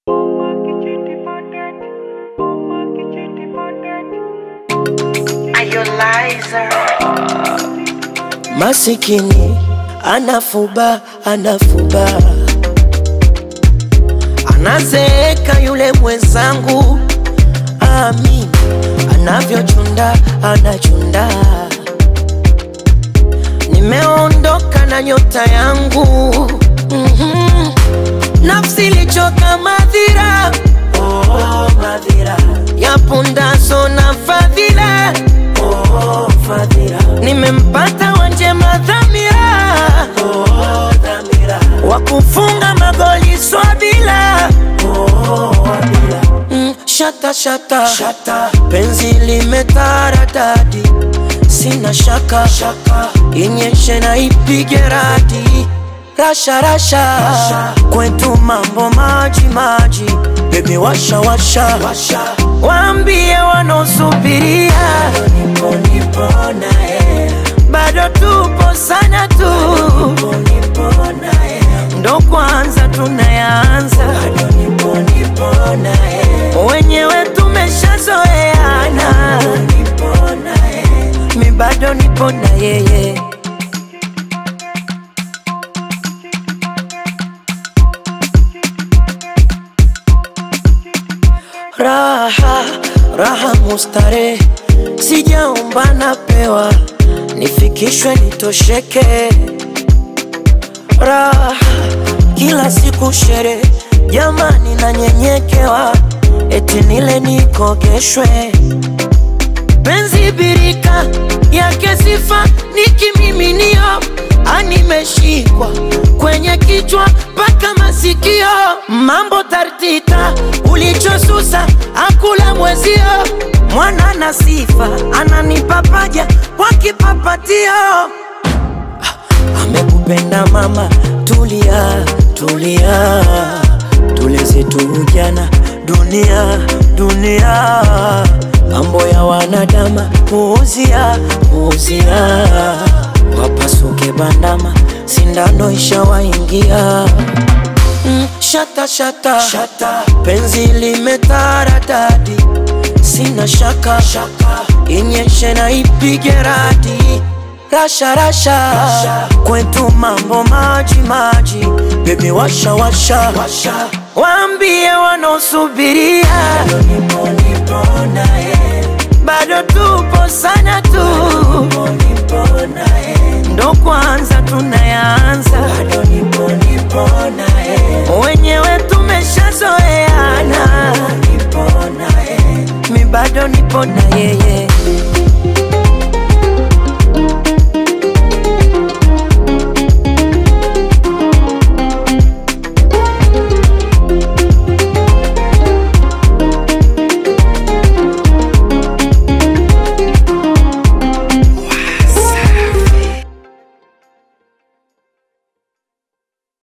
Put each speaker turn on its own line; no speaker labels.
Masikini anafuba anafuba, anazeeka yule mwenzangu, amin anavyochunda anachunda. Nimeondoka na nyota yangu mm-hmm. Nafsi ilichoka madhira, oh, madhira ya pundaso na fadhila oh, fadhila nimempata wanjema dhamira oh, dhamira wa kufunga magoli swabila oh, wabila mm, shata, shata shata penzi limetaradadi sina shaka shaka inyeshe na ipige radi rasha rasha, rasha. kwetu mambo maji maji bebi washa washa, washa. waambie wanaosubiria nipo nipo naye bado tupo sana tu nipo, nipo naye ndo kwanza tunayaanza bado nipo nipo naye wenyewe tumeshazoeana nipo naye mi bado nipo na yeye raha raha mustare sijaomba napewa nifikishwe nitosheke raha kila siku shere jamani nanyenyekewa eti nile nikogeshwe penzi birika yake sifa ni kimiminio animeshikwa kwenye kichwa mpaka masikio mambo tartita ulichosusa akula mwezio mwana na sifa ananipa paja kwa kipapatio amekupenda mama tulia tulia tuleze tu ujana dunia dunia mambo ya wanadama puuzia puuzia wapasuke bandama sindano ishawaingia mm, shata, shata shata penzi limetaradadi sina shaka shaka inyeshe na ipige radi rasha rasha, rasha. kwetu mambo maji maji bebi washa washa, washa. waambie wanaosubiria nipo nipo naye bado tupo sana tu nipo, nipo naye ndo kwanza tunayaanza bado nipo nipo naye wenyewe tumesha